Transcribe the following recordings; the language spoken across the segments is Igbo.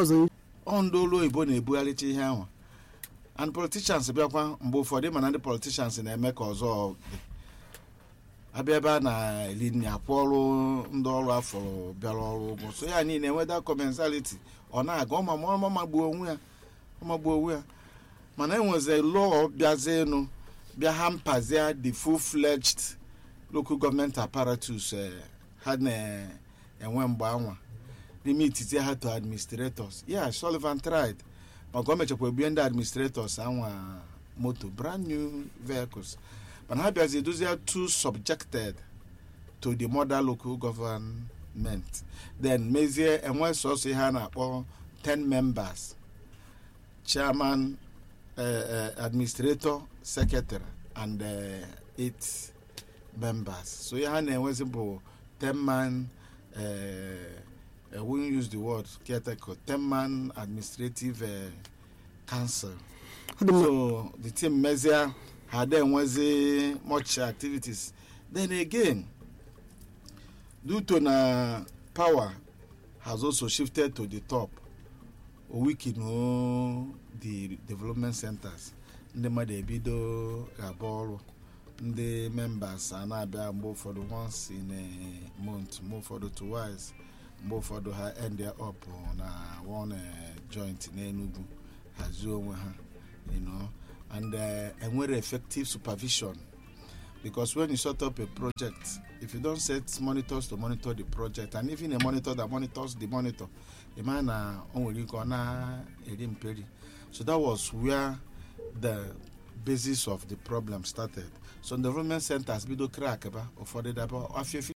ọzọ ọ ndị olu oyibo na-ebugharịcha ihe ahụ and politicians bịakwa mgbe ụfọdụ mana ndị politicians na-eme ka ọzọ dị abịa ebe a na-eli nri akwụ ọrụ ndị ọrụ afọrọ bịara ọrụ ụgwọ so ya niile enweda commensality ọ na-aga ọma ma ọma magbuo onwe ya ọmagbuo onwe ya mana enweze lụọ bịazienụ bịa ha mpazie the full-fledged local government apparatus eh, ha na-enwe mgbe anwa n'ime ititi ha to administrators yeah sullivan tried maka o mechakwa ebie ndị administrators anwa moto brand new vehicles mana ha bịazi edozie too subjected to the mother local government then mezie enwe sọsọ ihe a na-akpọ 10 members chairman uh, uh, administrator secretary and uh, eight members so ihe ha na-enwezi bụ 10 man uh, I wouldn't use the word caretaker, 10 man administrative uh, council. Ọ dị mma. So the team measure had enwezi much activities. Then again, due to na power has also shifted to the top. Owiki no the development centers. Ndị mmadụ ebido ga-agba ọrụ. Ndị members a na-abịa mgbe ụfọdụ once in a month, mgbe ụfọdụ twice. mgbe ụfọdụ ha end up na one eh, joint n'Enugu hazie onwe ha you know and eh, enwere effective supervision because when you set up a project if you don't set monitors to monitor the project and even a monitor that monitors the monitor ị mara na o nwere ike ọ na-eri mperi so that was where the basis of the problem started so development centers bido crack ba ụfọdụ daba afịa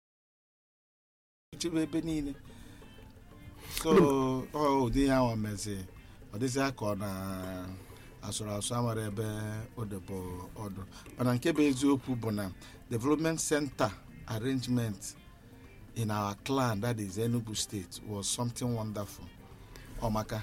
chebe ebe niile so ọ ụdị ya nwa mezi ọ dịzị ka ọ na asụrụ asụ amara ebe o debe ọdụ mana nke bụ eziokwu bụ na development center arrangement in our clan that is enugu state was something wonderful ọmaka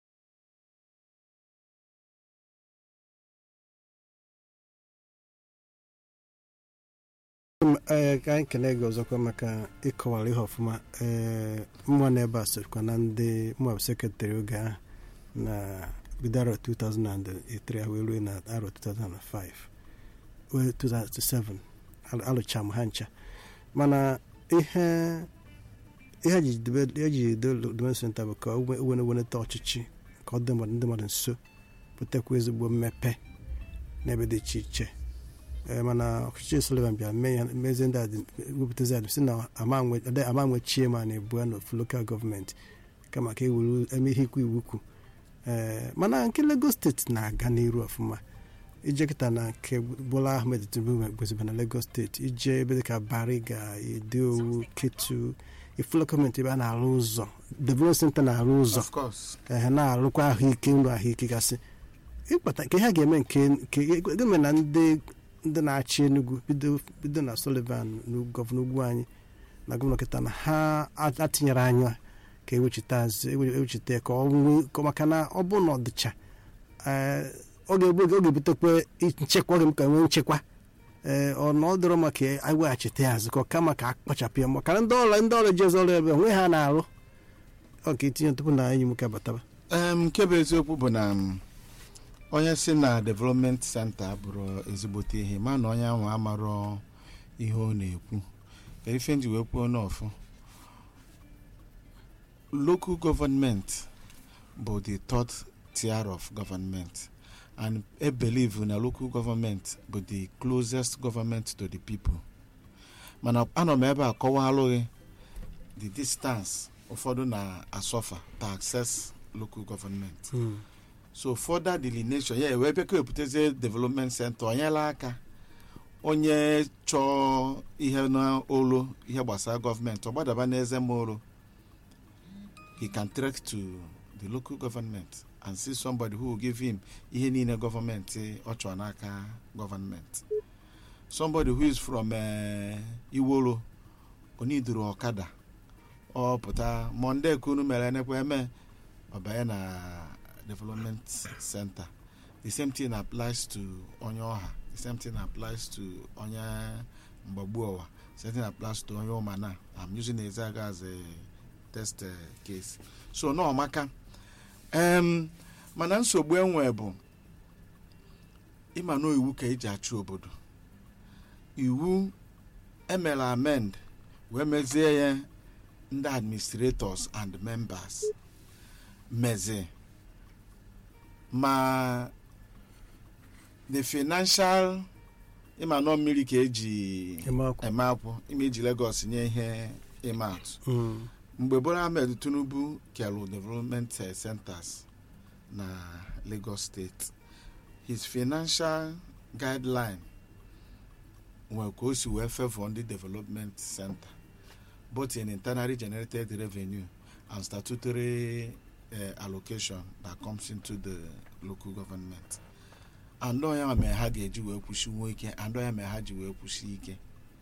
ee ka anyị kelee gị ọzọkwa maka ịkọwara ihe ọfụma ee mma n'ebe a sokwa na ndị mma sekretarị oge ahụ na bido arọ 2003 wee ruo na arọ 2005 wee 2007 Al- alụcha m ha ncha mana ihe ihe eji debe- eji edo development center bụ ka o we- wene weneta ọchịchị ka ọ dị mmadụ ndị mmadụ nso butekwa ezigbo mmepe n'ebe dị iche iche ee mana ọchịchị Sullivan bịara mee ya mezie ndị adị wepụtazi adị si na ama nwe- ade- ama nwechie ma na-ebu ya n'ofu lokal gọọmenti kama ka ewuru eme ihe ikwu iwu kwu ee mana nke Lagos steeti na-aga n'iru ọfụma ije kịta na nke Bola Ahmed Tinubu gweziba na Lagos steeti ije ebe dịka Bariga Edeowu Ketu ifụlọ gọọmenti ebe a na-arụ ụzọ development center na-arụ ụzọ of course ehe na-arụkwa ahụike nrụ ahụike gasị ịkpata nke ha ga-eme nke nke gome na ndị ndị na-achị Enugu bido bido na Sullivan na gọvanọ ugwu anyị na gọvanọ kịta na ha atinyere anya ka ewechita azụ ewe- ewechita ka ọ nwee ka- maka na ọ bụ na ọ dịcha ee, ọ ga-ebu oge ọ ga-ebutekwa nchekwa ọ ga-eme ka nwee nchekwa ee ọ na ọ dịrọ maka iweghachite ya azụ ka ọ kama ka akpachapụ ya maka na ndị ọrụ ndị ọrụ jezi ọrụ ebe onwe ha na-arụ ọ ka etinye tupu na enyi m ka bataba Em, nke bụ eziokwu bụ na m, onye si na development center bụrụ ezigbote ihe ma na onye ahụ amarọ ihe ọ na-ekwu ka ife nji wee kwuo n'ọfụ local government bụ the third tier of government and e believe na local government bụ the closest government to the people mana anọ m ebe a kọwalụghị the distance ụfọdụ na-asọfa to access local government so further delineation ya wee bịa ka ebutezie development center onyela aka onye chọọ ihe n'olu ihe gbasara gọọmenti ọ gbadaba n'eze moro he can trek to the local government and see somebody who will give him ihe niile gọọmenti ọ chọrọ n'aka gọọmenti somebody who is from uh, iwolo oniduru ọkada ọ pụta monde kunu mere enekwa eme ọbanye na development center the same thing applies to onye ọha the same thing applies to onye mgbagbu ọwa the same thing applies to onye ụmana i'm using ezaga as a test eh, case so na ọmaka em mana nsogbu enwe bụ ịma na iwu ka eji achị obodo iwu emere amend wee mezie ya ndị administrators and members mezi ma the financial ịma nọ mmiri ka eji eme akwụ eme akwụ ime iji Lagos nye ihe ịma atụ Mm. mgbe Bola Ahmed Tinubu kelu development eh, centers na Lagos State his financial guideline nwere ka o si wee favor ndị development center both in internally generated revenue and statutory uh, allocation that comes into the local government and ọ ya mere ha ga-eji wee kwụsịnwu ike and ọ ya mere ha ji wee kwụsị ike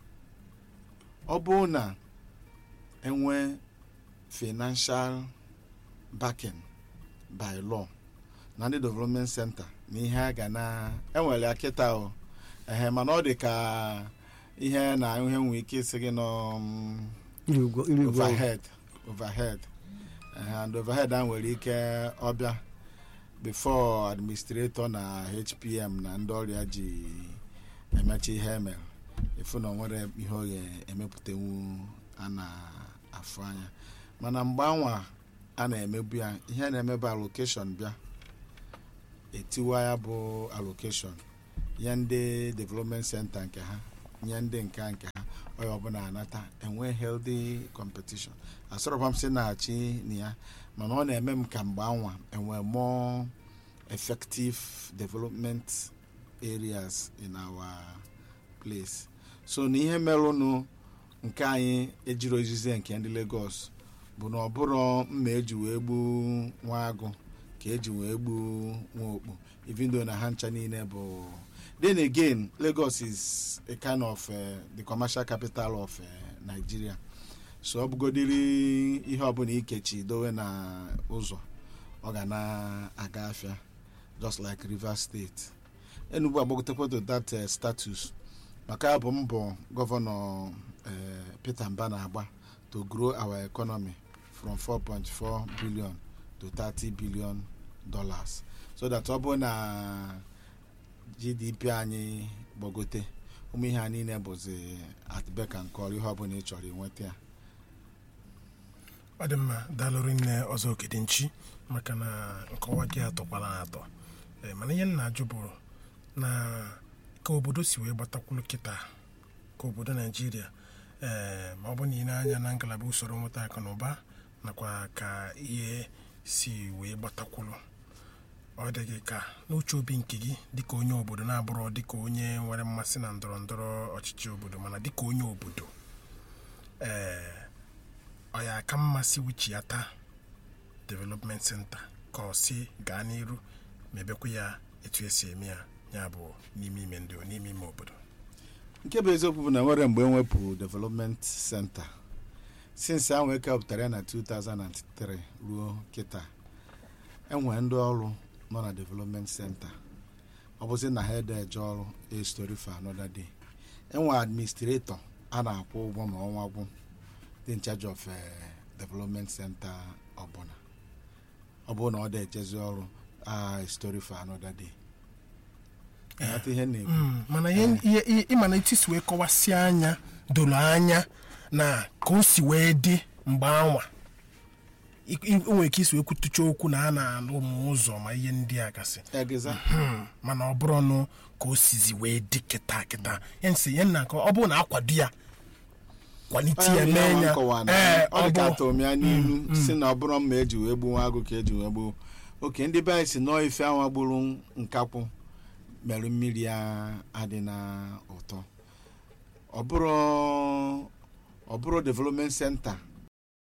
ọ bụrụ na enwe financial backing by law na ndị development center na ihe a ga na enwere ya kịta o ehe mana ọ dị ka ihe na ihe nwee ike isi gị nọ mm, iri ụgwọ iri ụgwọ overhead overhead Eh, and overhead a nwere ike ọbịa before administrator na hpm na ndị ọrịa ji emecha ihe emere efu na onwere ihe ọ ga-emepụtanwu a na-afụ anya mana mgbe anwa a na-emebu ya ihe na-emebu allocation bịa etiwa ya bụ allocation nye ndị development center nke ha nye ndị nke nke ha onye ọbụla anata enwe healthy competition asọrọkwa m si na-achị na ya mana ọ na-eme m ka mgbe anwa enwe more effective development areas in our place so na ihe merụnụ nke anyị ejiri ozize nke ndị Lagos bụ na ọ bụrụ mma eji wee gbuo nwa agụ ka eji wee gbuo nwa okpu even though na ha ncha niile bụ then again Lagos is a kind of uh, the commercial capital of uh, Nigeria so ọ bụgodiri ihe ọbụla ikechi dowe na ụzọ ọ ga na-aga afịa just like Rivers State Enugu agbagotekwa to that uh, status maka ya bụ mbọ gọvanọ uh, Peter Mba na-agba to grow our economy from 4.4 billion to 30 billion dollars so that ọ bụ na GDP anyị gbagote ụmụ ihe a niile bụzi at beck and call ihe ọbụla ị chọrọ inweta ya ọ dị mma daalụrụ nne ọzọ okedinchi maka na nkọwa gị atọkwala atọ Ee, mana ihe m na-ajụ bụ na ka obodo si wee gbatakwulu kịta ka obodo naijiria ee ma ọ bụ na ị na-anya na ngalaba usoro nweta akụ na ụba nakwa ka ihe si wee gbatakwulu ọ dị gị ka n'uche obi nke gị dịka onye obodo na-abụrụ dịka onye nwere mmasị na ndọrọ ndọrọ ọchịchị obodo mana dịka onye obodo ee ọ ya aka mmasị wichiata development center ka ọ si gaa n'iru mebekwa ya etu esi eme ya ya bụ n'ime ime ndị n'ime ime obodo nke bụ eziokwu bụ na nwere mgbe enwepụ development center since ahụ ekepụtara ya na 2003 ruo kịta enwe ndị ọrụ nọ na development center ọ bụzi na ha ede eje ọrụ a story for another day enwe administrator a na-akwụ ụgwọ ma ọnwa gwụ dị in charge of eh, development center ọbụla ọ bụrụ na ọ dị ejezi ọrụ a story for another day Ịghọta ihe m na-ekwu Mm, mana ihe ihe- ihe- ịma na etu si wee kọwasị anya doro anya na ka o si wee dị mgbe anwa I- i- o nwere ike isi wee kwutucha okwu na a na-alụ ụmụ ụzọ ma ihe ndị a gasị egeza Hmm, mana ọ bụrụ ọnụ ka o sizi wee dị kịta kịta ya nsị ya nna ka ọ bụrụ na akwado ya kwalite ya Onye mee ahụ ya nkọwa na ee ọ ọ dị ka bụ atọm ya n'ilu si na ọ bụrụ mma eji wee gbuo nwa agụ ka eji wee gbuo oke ndị be anyị si nọọ ife anwa gburu nkakwụ mere mmiri ya adị na ụtọ ọ bụrụ ọ bụrụ development center